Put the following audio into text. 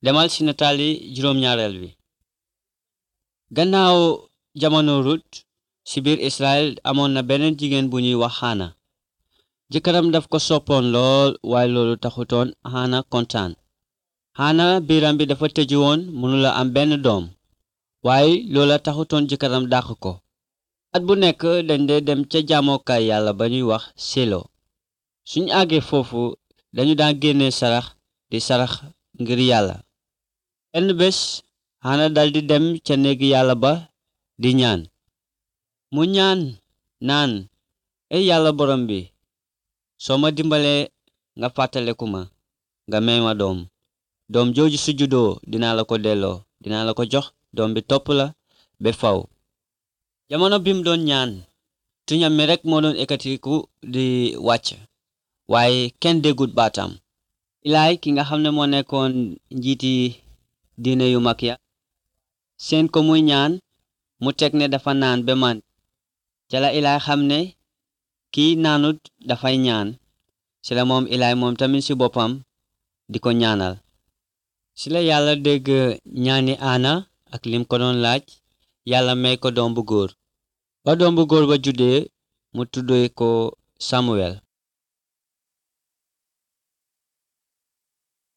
demal ci nataali juróom-ñaareel bi gannaaw jamono rut ci biir israel amoon na beneen jigéen bu ñuy wax xaana jëkkëram daf ko soppoon lool waaye loolu taxutoon xaana kontaan xaana biiram bi dafa tëju woon mënula am benn doom waaye loola taxutoon jëkkëram dàq ko at bu nekk dañ dee dem ca jaamokaay yàlla ba ñuy wax selo suñu àggee foofu dañu daan génne sarax di sarax ngir yàlla benn bés xaana daldi dem ca néegi yàlla ba di ñaan mu ñaan naan ey yàlla borom bi soo ma dimbalee nga fàttaleku ma nga may ma doom doom jooju su juddoo dinaa la ko delloo dinaa la ko jox doom bi topp la ba faw jamono bi mu doon ñaan tuñam mi rekk moo doon ekkatiku di wàcc waaye kenn déggut baatam ilaay ki nga xam ne moo nekkoon njiiti diine yu mag ya seen ko muy ñaan mu teg ne dafa naan ba man ca la ilaay xam ne kii naanut dafay ñaan ci la moom ilaay moom tamit ci boppam di ko ñaanal ci la yàlla dégg ñaani aana ak lim ko doon laaj yàlla may ko doom bu góor ba doom bu góor ba juddee mu tuddee ko samuel